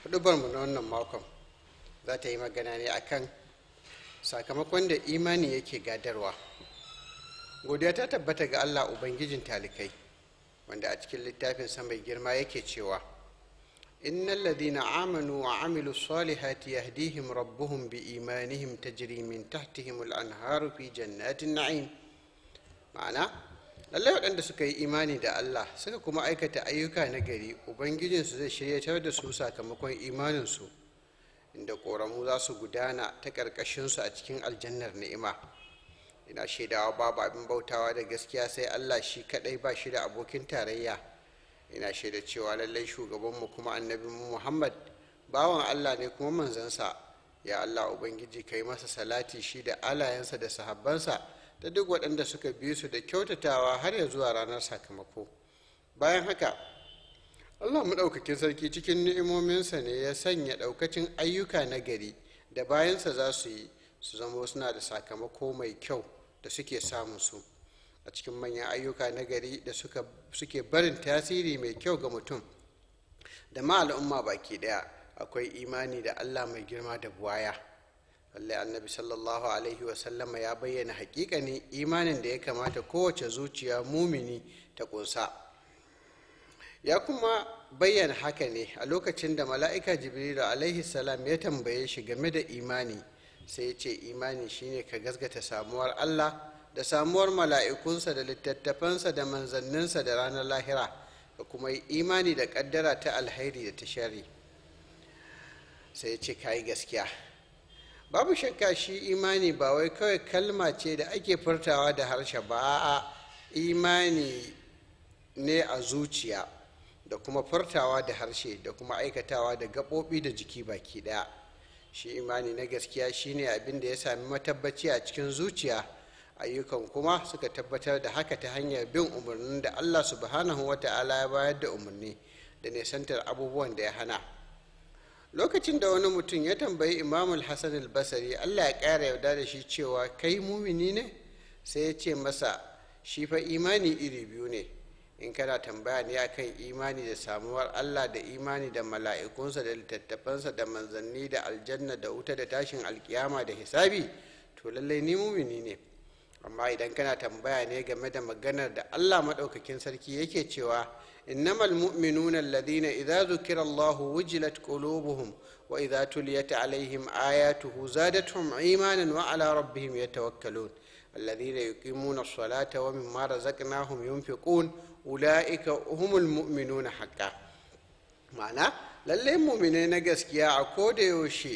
hudubarmu na wannan makon za ta yi magana ne akan sakamakon da imani yake gadarwa godiya ta tabbata ga allah ubangijin talikai wanda a cikin littafin mai girma yake cewa innal ladina amanu wa amilu salihati yahdihim rabbuhum bi imanihim tajri min tahtihim al-anharu fi jannatin na'im ma'ana lallai waɗanda suka yi imani da allah suka kuma aikata ayyuka na gari ubangijinsu zai shiryatar da su sakamakon imaninsu inda ƙoramu za su gudana ta ƙarƙashinsu a cikin aljannar ni'ima ina shaidawa babu abin bautawa da gaskiya sai allah shi kaɗai ba shi da abokin tarayya ina shaida cewa lallai shugabanmu kuma annabinmu muhammad bawan allah ne kuma manzansa ya allah ubangiji ka yi masa salati shi da alayensa da sahabbansa da duk waɗanda suka bi su da kyautatawa har ya zuwa ranar sakamako bayan haka allah maɗaukakin sarki cikin ni'imominsa ne ya sanya ɗaukacin ayyuka na gari da bayansa za su yi su zama suna da sakamako mai kyau da suke samun su a cikin manyan ayyuka na gari da suke barin tasiri mai kyau ga mutum da ma al'umma baki ɗaya akwai imani da allah mai girma da buwaya lallai annabi sallallahu alaihi wasallama ya bayyana hakikanin imanin da ya kamata kowace zuciya mumini ta kunsa ya kuma bayyana haka ne a lokacin da mala'ika jibrilu alaihi salam ya tambaye shi game da imani sai ya ce imani shine ka gasgata samuwar allah da samuwar mala'ikunsa da littattafansa da manzanninsa da ranar lahira da kuma yi imani da kaddara ta alhairi da ta shari sai ya ce ka yi gaskiya babu shakka shi imani ba wai kawai kalma ce da ake furtawa da harshe ba a imani ne a zuciya da kuma furtawa da harshe da kuma aikatawa da gaɓoɓi da jiki baki ɗaya shi imani na gaskiya shine abin da ya sami matabbaci a cikin zuciya ayyukan kuma suka tabbatar da haka ta hanyar bin umarnin da allah subhanahu wa ta'ala ya bayar da umarni da nisantar abubuwan da ya hana lokacin da wani mutum ya tambayi imamul hassan al-basari allah ya ƙara yarda da shi cewa kai mumini ne sai ya ce masa shi fa imani iri biyu ne in kana tambaya ne akan imani da samuwar allah da imani da mala'ikunsa da littattafansa da manzanni da aljanna da wuta da tashin alkiyama da hisabi to lallai ni mumini ne amma idan kana tambaya ne game da maganar da allah maɗaukakin sarki yake cewa إنما المؤمنون الذين إذا ذكر الله وجلت قلوبهم وإذا تليت عليهم آياته زادتهم إيمانا وعلى ربهم يتوكلون الذين يقيمون الصلاة ومما رزقناهم ينفقون أولئك هم المؤمنون حقا معنى lallai muminai na gaskiya a koda yaushe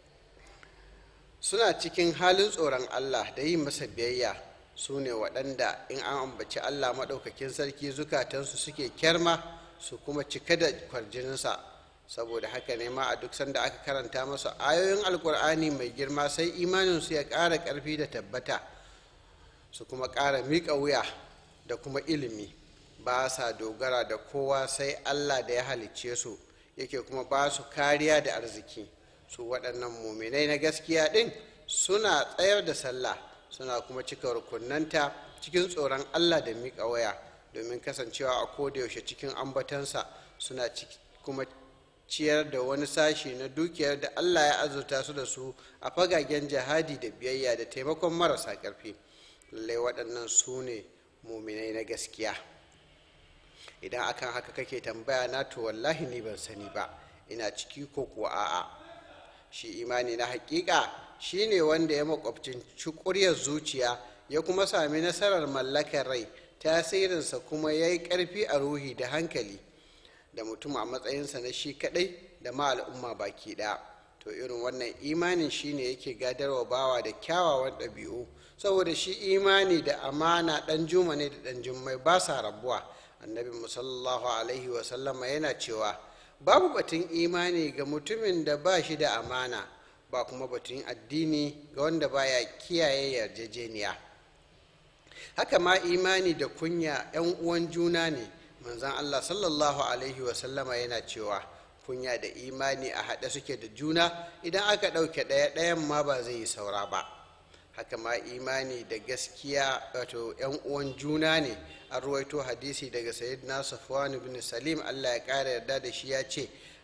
suna cikin halin tsoron allah da yi masa biyayya su ne waɗanda in an ambaci allah maɗaukakin sarki zukatansu suke kyarma su kuma cika da kwarjininsa saboda haka ne ma a duk sanda aka karanta masa ayoyin alkur'ani mai girma sai imaninsu ya ƙara ƙarfi da tabbata su kuma ƙara miƙa wuya da kuma ilimi ba sa dogara da kowa sai allah da ya halicce su yake kuma ba su kariya da arziki su waɗannan muminai na gaskiya ɗin suna tsayar da sallah suna kuma cika rukunanta cikin tsoron allah da miƙa waya domin kasancewa a kodayaushe cikin ambatansa suna kuma ciyar da wani sashi na dukiyar da allah ya azurta su da su a fagagen jihadi da biyayya da taimakon marasa ƙarfi lallai waɗannan su ne muminai na gaskiya idan akan haka kake tambaya na to wallahi ni ban sani ba ina ciki ko kuwa a'a shi imani na hakika shine wanda ya makwabcin cukuryar zuciya ya kuma sami nasarar mallakar rai tasirinsa kuma ya yi ƙarfi a ruhi da hankali da mutum a matsayinsa na shi kaɗai da ma al'umma baki ɗaya to irin wannan imanin shine yake gadarwa bawa da kyawawan ɗabi'u saboda shi imani da amana ɗan juma ne da ɗan jummai ba sa rabuwa annabi musallallahu alaihi wasallama yana cewa babu batun imani ga mutumin da ba shi da amana ba kuma batun addini ga wanda baya kiyaye yarjejeniya haka ma imani da kunya 'yan uwan juna ne manzan allah sallallahu alaihi wasallama yana cewa kunya da imani a haɗe suke da juna idan aka ɗauke ɗaya ɗayan ma ba zai yi saura ba haka ma imani da gaskiya wato 'yan uwan juna ne an ruwaito hadisi daga sayyidina safwan ibn salim allah ya ƙara yarda da shi ya ce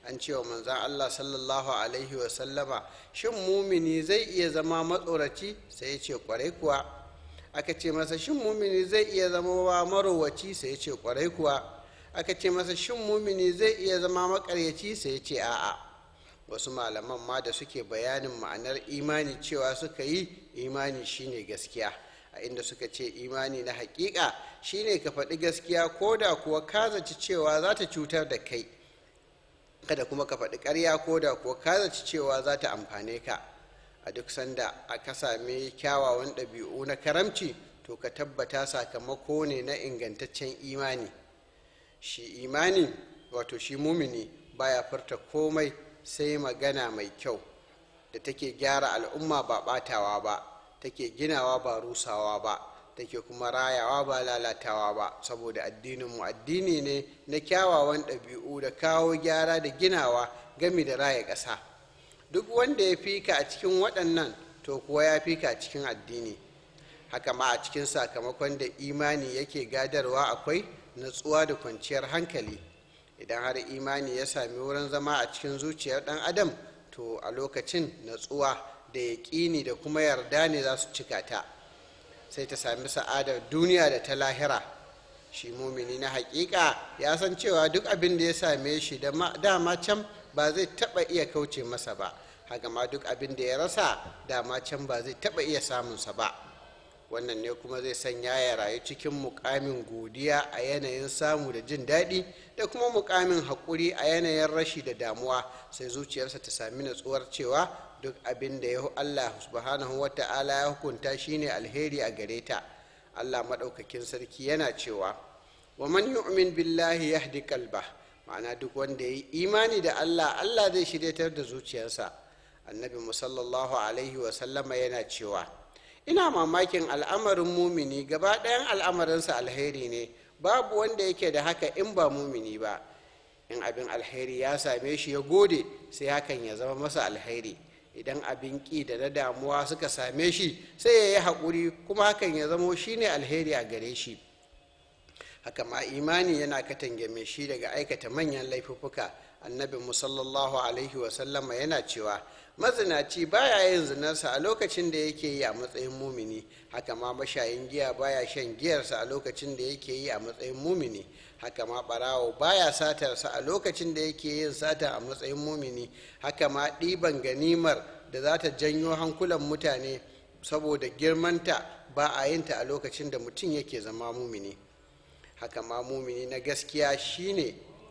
an cewa manzan allah sallallahu alaihi wasallama shin mumini zai iya zama matsoraci sai ya ce kwarai kuwa aka ce masa shin mumini zai iya zama wa marowaci sai ya ce kwarai kuwa aka ce masa shin mumini zai iya zama makaryaci sai ya ce a'a wasu malaman ma da suke bayanin ma'anar imani cewa suka yi imani shine gaskiya a inda suka ce imani na hakika shine ka faɗi gaskiya ko da kuwa ka zaci cewa za ta cutar da kai kada kuma ka faɗi ƙarya ko da kuwa ka zaci cewa za ta amfane ka a duk sanda aka sami kyawawan ɗabi'u na karamci to ka tabbata sakamako ne na ingantaccen imani shi imani wato shi mumini baya furta komai sai magana mai kyau da take gyara al'umma ba ɓatawa ba take ginawa ba rusawa ba take kuma rayawa ba lalatawa ba saboda addininmu addini ne na kyawawan ɗabi'u da kawo gyara da ginawa gami da raya ƙasa duk wanda ya fika a cikin waɗannan to kuwa ya fika a cikin addini haka ma a cikin sakamakon da imani yake gadarwa akwai natsuwa da kwanciyar hankali idan har imani ya sami wurin zama a cikin zuciyar ɗan adam to a lokacin natsuwa da yaƙini da kuma yarda ne za su cika ta sai ta sami sa'adar duniya da ta lahira shi mumini na haƙiƙa ya san cewa duk abin da ya same shi dama can ba zai taɓa iya kauce masa ba haka ma duk abin da ya rasa dama can ba zai taɓa iya samunsa ba wannan ne kuma zai sanya ya rayu cikin mukamin godiya a yanayin samu da jin daɗi da kuma mukamin haƙuri a yanayin rashi da damuwa sai zuciyarsa ta sami natsuwar cewa duk abin da ya Allah subhanahu wa ta'ala ya hukunta shine alheri a gare ta Allah maɗaukakin sarki yana cewa wa man yu'min billahi yahdi qalba ma'ana duk wanda ya yi imani da Allah Allah zai shiryatar da zuciyarsa annabi musallallahu alaihi wa sallama yana cewa ina mamakin al'amarin mumini gaba ɗayan al'amarinsa alheri ne babu wanda yake da haka in ba mumini ba in abin alheri ya same shi ya gode sai hakan ya zama masa alheri idan abin ƙi da na damuwa suka same shi sai ya yi haƙuri kuma hakan ya zamo shi ne alheri a gare shi haka ma imani yana katange mai shi daga aikata manyan laifuffuka annabi musallallahu alaihi wasallama yana cewa mazinaci baya yin zinarsa a lokacin da yake yi a matsayin mumini haka ma mashayin giya baya shan giyarsa a lokacin da yake yi a matsayin mumini haka ma barawo baya satarsa a lokacin da yake yin sata a matsayin mumini haka ma ɗiban ganimar da za ta janyo hankulan mutane saboda girmanta ba a yinta a lokacin da mutum yake zama mumini haka ma mumini na gaskiya shine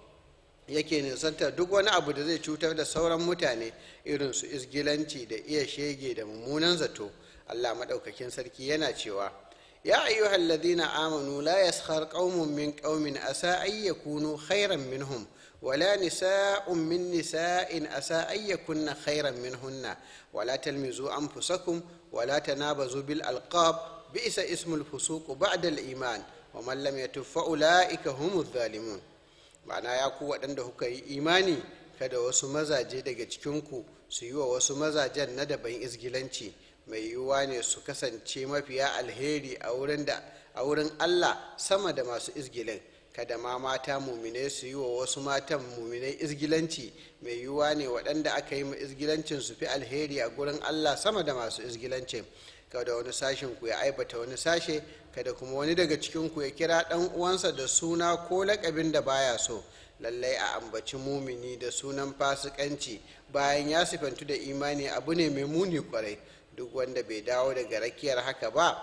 yake nisantar duk wani abu da zai cutar da sauran mutane irin su isgilanci da iya shege da mummunan zato allah maɗaukakin sarki yana cewa ya ayyuhal ladina amanu la yaskhar qaumun min qaumin asa ay yakunu khairan minhum ولا نساء من نساء عسى أن يكن خيرا منهن ولا تلمزوا أنفسكم ولا تنابزوا بالألقاب بئس اسم الفسوق بعد الإيمان ومن لم يتب فأولئك هم الظالمون ma'ana ya ku waɗanda kuka yi imani kada wasu mazaje daga cikinku su yi wa wasu mazajen na daban izgilanci mai yiwuwa ne su kasance mafiya alheri a wurin allah sama da masu izgilin kada ma mata muminai su yi wa wasu matan muminai izgilanci mai yiwuwa ne waɗanda aka yi ma izgilancin su fi alheri a gurin allah sama da masu izgilancin kada wani sashen ku ya aibata wani sashe kada kuma wani daga cikin ku ya kira ɗan uwansa da suna ko laƙabin da baya so lallai a ambaci mumini da sunan fasikanci bayan ya sifantu da imani abu ne mai muni kwarai duk wanda bai dawo daga rakiyar haka ba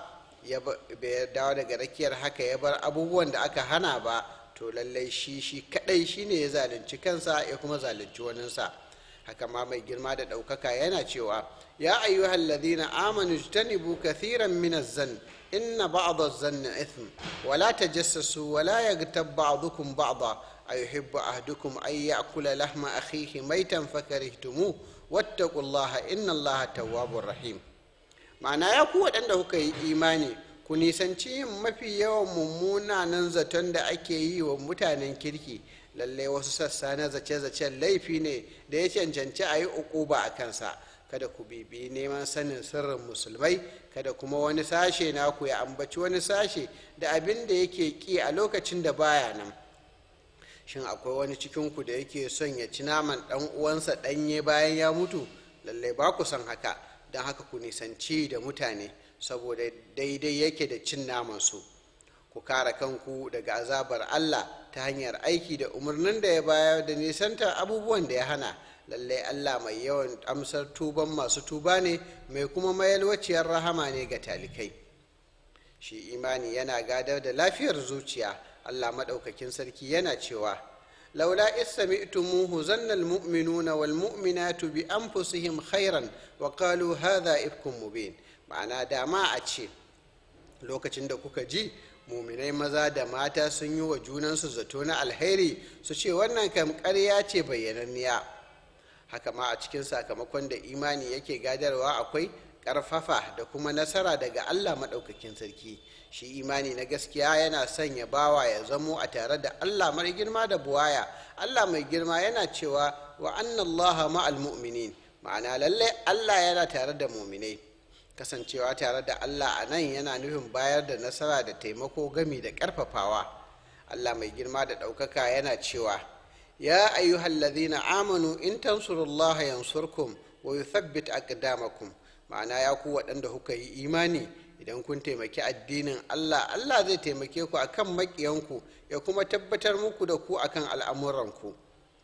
bai dawo daga rakiyar haka ya bar abubuwan da aka hana ba to lallai shi shi kadai shine ya zalunci kansa ya kuma zalunci waninsa haka ma mai girma da ɗaukaka yana cewa ya ayyuhal ladina amanu jtanibu kathiran min az-zann inna ba'd az-zanni ithm wa la tajassasu wa la yaghtab ba'dukum ba'da ayuhibbu ahadukum ay ya'kula lahma akhihi maytan fakarihtumuh wattaqullaha inna allaha tawwabur rahim ma'ana ya ku waɗanda kuka yi imani ku nisanci yin mafi yawan mummunanan zaton da ake yi wa mutanen kirki lallai wasu sassa na zace-zacen laifi ne da ya cancanci a yi ukuba a kansa kada ku bibi neman sanin sirrin musulmai kada kuma wani sashe naku ya ambaci wani sashe da abin da yake ki a lokacin da baya nan shin akwai wani cikinku da yake son ya ci naman ɗan uwansa ɗanye bayan ya mutu lallai ba ku son haka don haka ku nisanci da mutane saboda daidai yake da cin namansu ku kare kanku daga azabar allah ta hanyar aiki da umarnin da ya bayar da nisantar abubuwan da ya hana lallai allah mai yawan amsar tuban masu tuba ne mai kuma mayalwaciyar rahama ne ga talikai shi imani yana gadar da lafiyar zuciya allah maɗaukakin sarki yana cewa laula istami'tumuhu zanna almu'minuna wal mu'minatu bi anfusihim khairan wa qalu hadha ifkum mubin ma'ana dama a ce lokacin da kuka ji muminai maza da mata sun yi wa junansu zato na alheri su ce wannan kam ƙarya ce bayyananniya haka ma a cikin sakamakon da imani yake gadarwa akwai ƙarfafa da kuma nasara daga allah maɗaukakin sarki shi imani na gaskiya yana sanya bawa ya zamo a tare da allah mai girma da buwaya allah mai girma yana cewa wa annallaha ma'al mu'minin ma'ana lallai allah yana tare da muminai kasancewa tare da allah a nan yana nufin bayar da nasara da taimako gami da ƙarfafawa allah mai girma da ɗaukaka yana cewa ya ayyuhallazina amanu in tansurullaha yansurkum wa yuthabbit aqdamakum ma'ana ya ku waɗanda kuka yi imani idan kun taimaki addinin Allah Allah zai taimake ku akan maƙiyanku ya kuma tabbatar muku da ku akan al'amuranku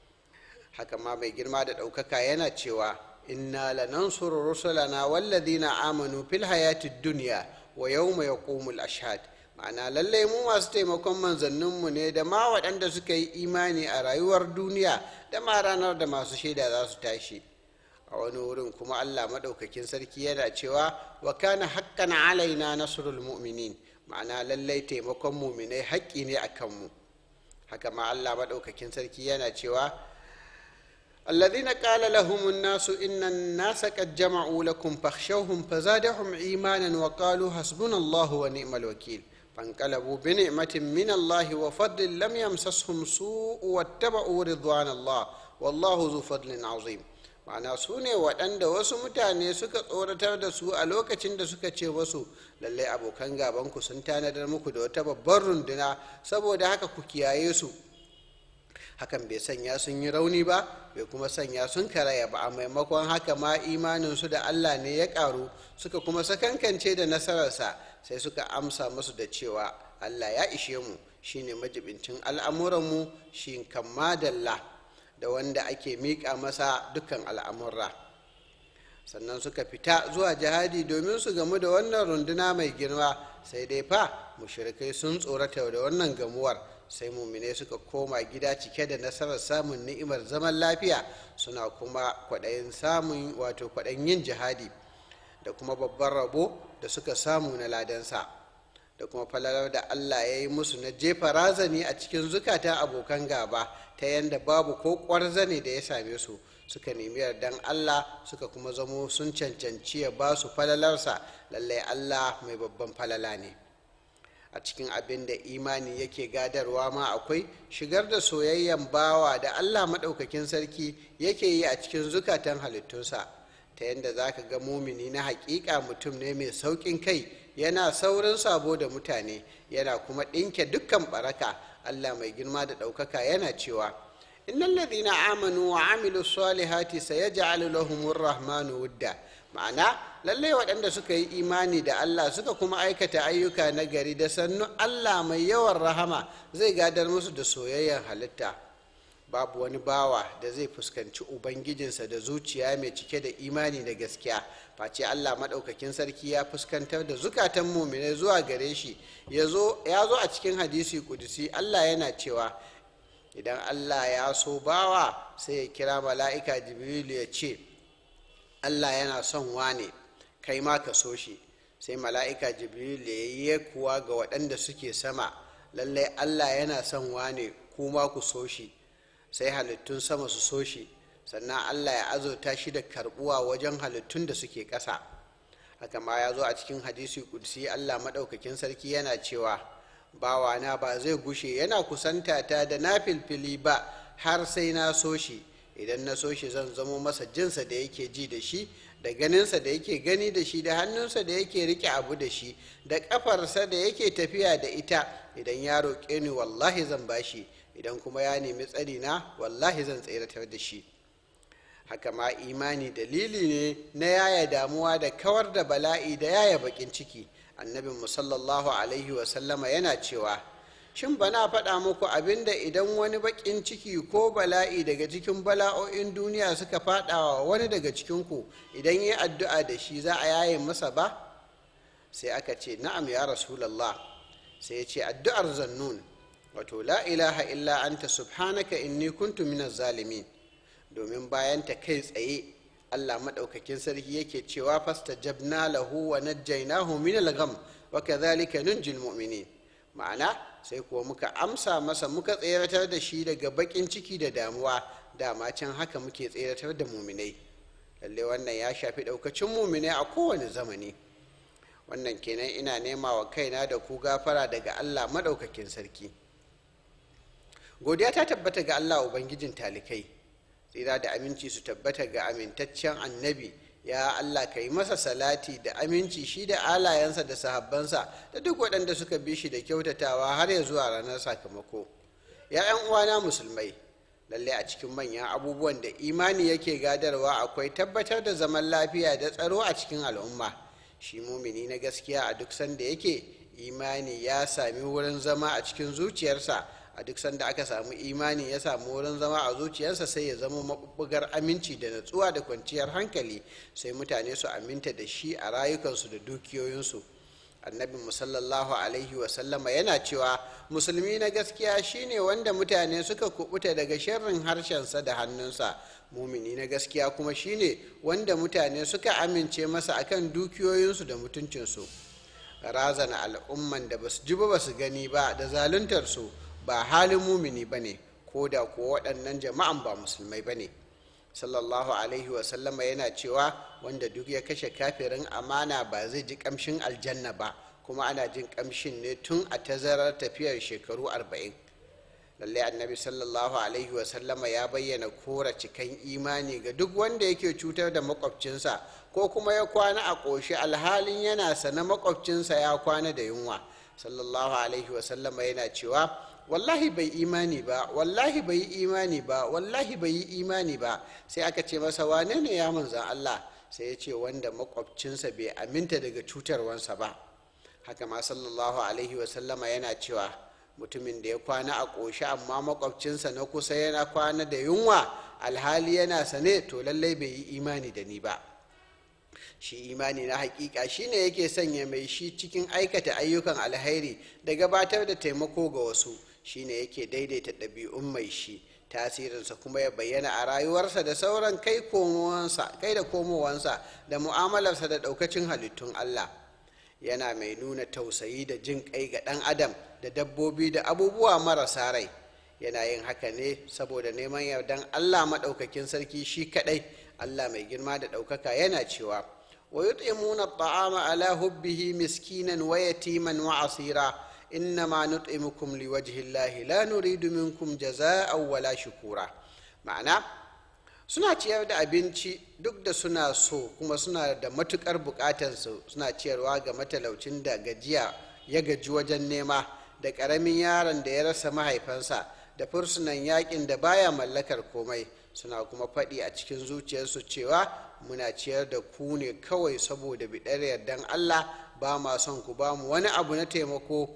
haka ma mai girma da ɗaukaka yana cewa inna lanansuru rusulana wallazina amanu fil hayatid dunya wa yawma yaqumul ashhad ma'ana lallai mu masu taimakon manzanninmu ne da ma waɗanda suka yi imani a rayuwar duniya da ma ranar da masu shaida za su tashi a wani wurin kuma allah maɗaukakin sarki yana cewa wa kana haƙƙan alaina nasrul mu'minin ma'ana lallai taimakon muminai haƙƙi ne a kanmu haka ma allah maɗaukakin sarki yana cewa الذين قال لهم الناس إن الناس قد جمعوا لكم فاخشوهم فزادهم إيمانا وقالوا حسبنا الله ونعم الوكيل فانقلبوا بنعمة من الله وفضل لم يمسسهم سوء واتبعوا رضوان الله والله ذو فضل عظيم ma'ana su ne waɗanda wasu mutane suka tsoratar da su a lokacin da suka ce wasu lallai abokan gabanku sun tanadar muku da wata babbar runduna saboda haka ku kiyaye su hakan bai sanya sun yi rauni ba bai kuma sanya sun karaya ba a maimakon haka ma imaninsu da allah ne ya ƙaru suka kuma sakankance da nasararsa sai suka amsa musu da cewa allah ya ishe mu shine majibincin al'amuranmu shi kan madalla da wanda ake miƙa masa dukkan al'amurra sannan suka fita zuwa jihadi domin su gamu da wannan runduna mai girma sai dai fa mushrikai sun tsorata da wannan gamuwar sai mumine suka koma gida cike da nasarar samun ni'imar zaman lafiya suna kuma kwaɗayin samun wato kwaɗayin yin jihadi da kuma babban rabo da suka samu na ladansa da kuma falalar da allah ya yi musu na jefa razani a cikin zukatan abokan gaba ta yadda babu ko ƙwarzane da ya same su suka nemi yardan allah suka kuma zamo sun cancanci ya ba su falalarsa lallai allah mai babban falala ne a cikin abin da imani yake gadarwa ma akwai shigar da soyayyen bawa da allah maɗaukakin sarki yake yi a cikin zukatan halittunsa ta yadda za ka ga mumini na haƙiƙa mutum ne mai sauƙin kai yana saurin sabo da mutane yana kuma ɗinke dukkan baraka allah mai girma da ɗaukaka yana cewa innal ladhina amanu wa amilu salihati sayaj'alu lahumur rahmanu wudda ma'ana lallai waɗanda suka yi imani da Allah suka kuma aikata ayyuka na gari da sannu Allah mai yawan rahama zai gadar musu da soyayyar halitta babu wani bawa da zai fuskanci ubangijinsa da zuciya mai cike da imani da gaskiya face Allah maɗaukakin sarki ya fuskantar da zukatan muminai zuwa gare shi ya zo a cikin hadisi kudusi Allah yana cewa idan Allah ya so bawa sai ya kira mala'ika jibrilu ya ce Allah yana son wane kai ma ka so shi sai mala'ika jibril ya yi kuwa ga waɗanda suke sama lallai Allah yana son wane kuma ku so shi sai halittun sama su so shi sannan Allah ya azurta shi da karbuwa wajen halittun da suke ƙasa haka ma ya zo a cikin hadisi kudsi Allah maɗaukakin sarki yana cewa bawana ba zai gushe yana kusanta ta da na filfili ba har sai na so shi idan na so shi zan zamo masa jinsa da yake ji da shi da ganinsa da yake gani da shi da hannunsa da yake rike abu da shi da ƙafarsa da yake tafiya da ita idan ya roƙe ni wallahi zan bashi idan kuma ya nemi tsari na wallahi zan tseratar da shi haka ma imani dalili ne na yaya damuwa da kawar da bala'i da yaya bakin ciki annabin musallallahu alaihi wasallama yana cewa shin bana faɗa muku abinda idan wani bakin ciki ko bala'i daga cikin bala'o'in duniya suka faɗawa wani daga cikinku idan yi addu'a da shi za a yaye masa ba sai aka ce na'am ya rasulallah sai ya ce addu'ar zannun wato la ilaha illa anta subhanaka inni kuntu minaz zalimin domin bayan ta kai tsaye Allah maɗaukakin sarki yake cewa fasta jabna lahu wa najjaynahu min al-gham wa kadhalika nunjil mu'minin ma'ana sai kuwa muka amsa masa muka tseratar da shi daga bakin ciki da damuwa dama can haka muke tseratar da muminai lalle wannan ya shafi ɗaukacin muminai a kowane zamani wannan kenan ina nema wa kaina da ku gafara daga Allah maɗaukakin sarki godiya ta tabbata ga Allah ubangijin talikai tsira da aminci su tabbata ga amintaccen annabi ya Allah ka yi masa salati da aminci shi da alayensa da sahabbansa da duk waɗanda suka bi shi da kyautatawa har ya zuwa ranar sakamako ya ‘yan uwana musulmai lalle a cikin manyan abubuwan da imani yake gadarwa akwai tabbatar da zaman lafiya da tsaro a cikin al'umma shi mumini na gaskiya a duk sanda yake imani ya sami wurin zama a cikin zuciyarsa a duk sanda aka samu imani ya samu wurin zama a zuciyarsa sai ya zama maɓuɓɓugar aminci da natsuwa da kwanciyar hankali sai mutane su aminta da shi a rayukansu da dukiyoyinsu annabin musallallahu alaihi wasallama yana cewa musulmi na gaskiya shine wanda mutane suka kubuta daga sharrin harshensa da hannunsa mumini na gaskiya kuma shine wanda mutane suka amince masa akan dukiyoyinsu da mutuncinsu razana al'umman da basu ji ba basu gani ba da zaluntarsu ba halin mumini ba ne ko da kuwa waɗannan jama'an ba musulmai ba ne sallallahu alaihi wasallama yana cewa wanda duk ya kashe kafirin amana ba zai ji ƙamshin aljanna ba kuma ana jin ƙamshin ne tun a tazarar tafiyar shekaru arba'in lallai annabi sallallahu alaihi wasallama ya bayyana kora cikan imani ga duk wanda yake cutar da makwabcinsa ko kuma ya kwana a ƙoshi alhalin yana sana makwabcinsa ya kwana da yunwa sallallahu alaihi wasallama yana cewa wallahi bai imani ba wallahi bai yi imani ba wallahi bai yi imani ba sai aka ce masa wane ne ya manzan Allah sai ya ce wanda makwabcinsa bai aminta daga cutarwansa ba haka ma sallallahu alaihi wasallama yana cewa mutumin da ya kwana a ƙoshi amma makwabcinsa na kusa yana kwana da yunwa alhali yana sane to lallai bai yi imani da ni ba shi imani na hakika shine yake sanya mai shi cikin aikata ayyukan alhairi da gabatar da taimako ga wasu shine yake daidaita ɗabi'un mai shi tasirinsa kuma ya bayyana a rayuwarsa da sauran kai kai da komowansa da mu'amalarsa da ɗaukacin halittun Allah yana mai nuna tausayi da jin kai ga ɗan adam da dabbobi da abubuwa marasa rai yana yin haka ne saboda neman yardan Allah maɗaukakin sarki shi kaɗai Allah mai girma da ɗaukaka yana cewa wa yut'imuna at-ta'ama ala hubbihi miskinan wa yatiman wa asira innama nut'imukum liwajhi llahi la nuridu minkum jazaa'an wala shukura ma'ana suna ciyar da abinci duk da suna so kuma suna da matukar bukatarsu suna ciyarwa ga matalaucin da gajiya ya gaji wajen nema da ƙaramin yaron da ya rasa mahaifansa da fursunan yakin da baya mallakar komai suna kuma faɗi a cikin zuciyarsu cewa muna ciyar da ku ne kawai saboda biɗar yardan allah ba ma son ku ba mu wani abu na taimako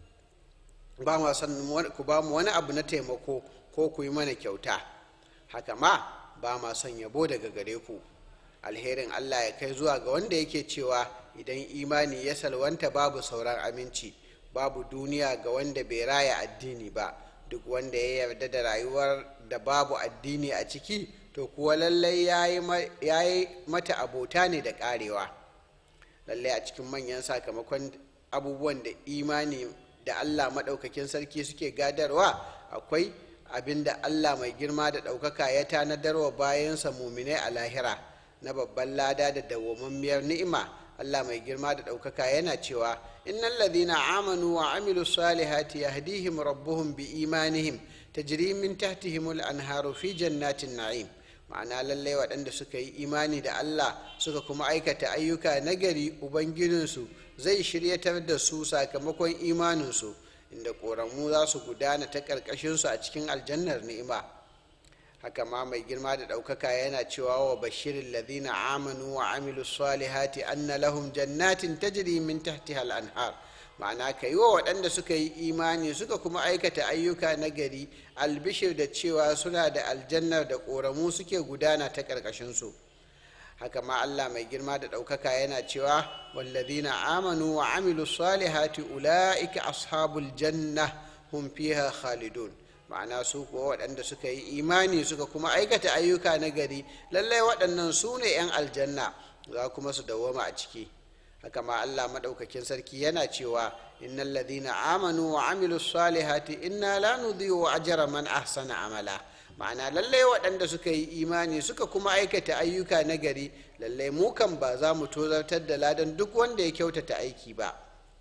ba ma son ku ba mu wani abu na taimako ko ku yi mana kyauta haka ma ba ma son yabo daga gare ku alherin allah ya kai zuwa ga wanda yake cewa idan imani ya salwanta babu sauran aminci babu duniya ga wanda bai raya addini ba duk wanda ya yarda da rayuwar da babu addini a ciki to kuwa lallai ya yi mata abota ne da karewa lallai a cikin manyan sakamakon abubuwan da imani da allah maɗaukakin sarki suke gadarwa akwai abin da allah mai girma da ɗaukaka ya tanadarwa bayansa muminai a lahira na babban lada da dawwammamiyar ni'ima allah mai girma da ɗaukaka yana cewa innal ladhina amanu wa amilu salihati yahdihim rabbuhum bi imanihim tajri min tahtihim al-anharu fi jannatin na'im ma'ana lallai waɗanda suka yi imani da Allah suka kuma aikata ayyuka nagari ubangijinsu zai shiryatar da su sakamakon imaninsu inda ƙoramu za su gudana ta ƙarƙashinsu a cikin aljannar ni'ima haka ma mai girma da ɗaukaka yana cewa wa bashirin ladina amanu wa amilu salihati anna lahum jannatin tajri min tahtiha al-anhar ma'ana ka yi wa waɗanda suka yi imani suka kuma aikata ayyuka na gari albishir da cewa suna da aljannar da ƙoramu suke gudana ta ƙarƙashinsu haka ma allah mai girma da ɗaukaka yana cewa wallazina amanu wa amilu salihati ula'ika ashabul janna hum fiha khalidun ma'ana su kuwa waɗanda suka yi imani suka kuma aikata ayyuka na gari lallai waɗannan su ne 'yan aljanna za kuma su dawwama a ciki haka ma Allah madaukakin sarki yana cewa innal ladina amanu wa amilu salihati inna la nudhi'u ajra man ahsana amala ma'ana lallai waɗanda suka yi imani suka kuma aikata ayyuka na gari lallai mu kan ba za mu tozartar da ladan duk wanda ya kyautata aiki ba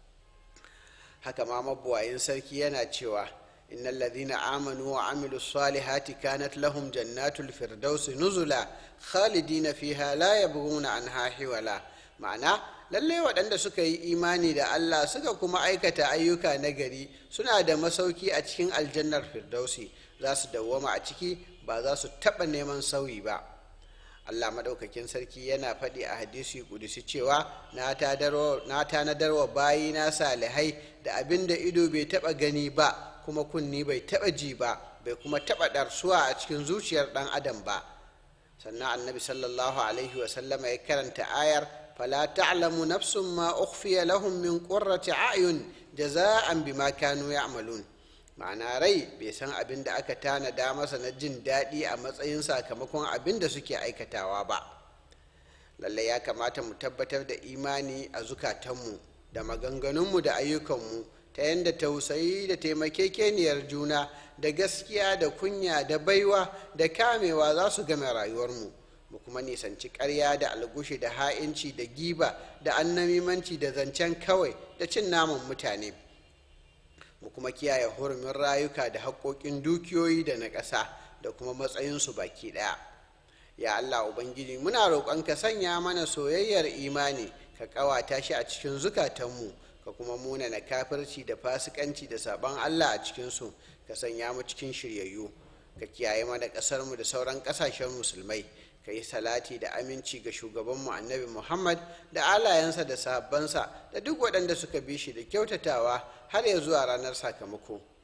haka ma mabuwayin sarki yana cewa innal ladina amanu wa amilu salihati kanat lahum jannatul firdausi nuzula khalidina fiha la yabghuna anha hiwala ma'ana lalle waɗanda suka yi imani da Allah suka kuma aikata ayyuka na gari suna da masauki a cikin aljannar firdausi za su dawwama a ciki ba za su taɓa neman sauyi ba Allah maɗaukakin sarki yana faɗi a hadisi kudusi cewa na tanadar wa bayi na salihai da abin da ido bai taɓa gani ba kuma kunni bai taɓa ji ba bai kuma taɓa ɗarsuwa a cikin zuciyar ɗan adam ba sannan annabi sallallahu alaihi wasallama ya karanta ayar فلا تعلم نفس ما أخفي لهم من قرة أعين جزاء بما كانوا يعملون ma'ana rai bai san abin da aka tanada masa na jin daɗi a matsayin sakamakon abin da suke aikatawa ba lallai ya kamata mu tabbatar da imani a zukatanmu da maganganunmu da ayyukanmu ta yadda tausayi da taimakekeniyar juna da gaskiya da kunya da baiwa da kamewa za su game rayuwarmu mu kuma nisanci ƙarya da algushi da ha'inci da giba da annamimanci da zancen kawai da cin naman mutane mu kuma kiyaye hurumin rayuka da haƙoƙin dukiyoyi da na ƙasa da kuma matsayinsu baki ɗaya ya allah ubangiji muna roƙon ka sanya mana soyayyar imani ka ƙawata shi a cikin zukatanmu ka kuma muna na kafirci da fasikanci da saɓon allah a cikinsu ka sanya mu cikin shiryayyu ka kiyaye mana ƙasarmu da sauran ƙasashen musulmai ka yi salati da aminci ga shugabanmu annabi muhammad da alayensa da sahabbansa da duk waɗanda suka bi shi da kyautatawa har ya zuwa ranar sakamako